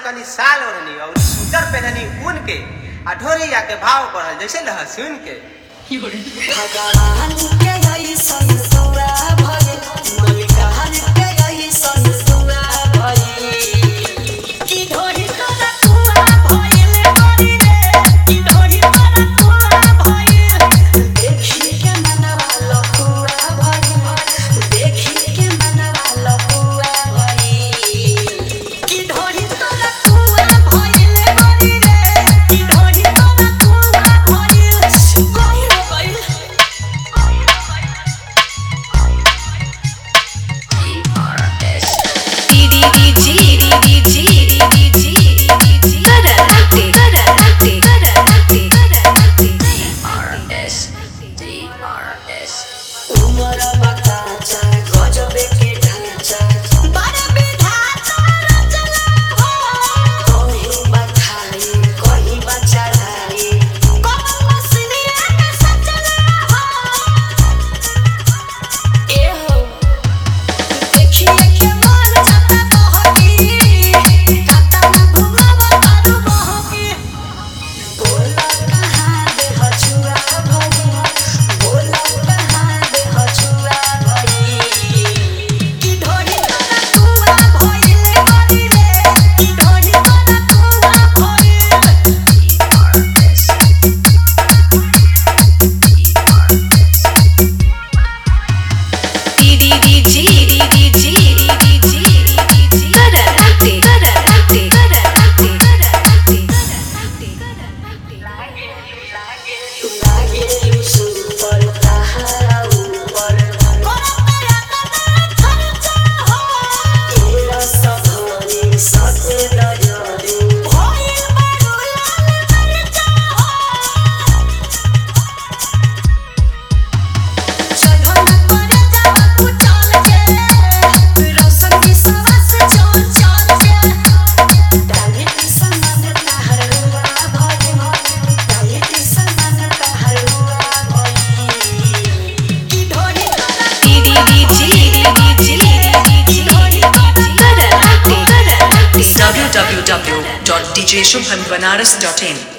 तनी साल ओढ़नी और सूटर पहननी ऊन के आ ढोरिया के भाव बढ़ल जैसे लहसुन के भगवान के ऐसन दुआ भइल मलिकाहन के ऐसन दुआ भइल की ढोरी तोरा कुआ भइल बड़ी रे की ढोरी तोरा कुआ भइल देखी के मनवा लकुआ भइल देखी के मनवा लकुआ भइल की ढोरी तोरा कुआ भइल बड़ी रे की ढोरी तोरा कुआ भइल गइल गइल उमर बकाचा गजबे के ढांचा बड़ विधाता रचना हो कहीं बखाई कहीं बचढ़ाई कौन मसलिया के सचना हो ए हो देखिए के मन जाता बहकी खाता में घुमावा तारू बहकी बोला कहाँ दे हछुआ भई बोला कहाँ दे हछुआ भई की ढोरी तोरा कुआ भइल बड़ी रे की ढोरी तोरा कुआ भइल लागे सुपर तहारा ऊपर कोरा तेरा तेरा खर्चा हो तेरा सभानी सते नजरे भइल बड़ू लाल मरचा हो चढ़ो न करे जावा कुचल के रोशन की सवास चल चल के डाली की समान तहर रुआ भई डाली की समान तहर रुआ भई की ढोरी तोरा www.djshubhanbanaras.in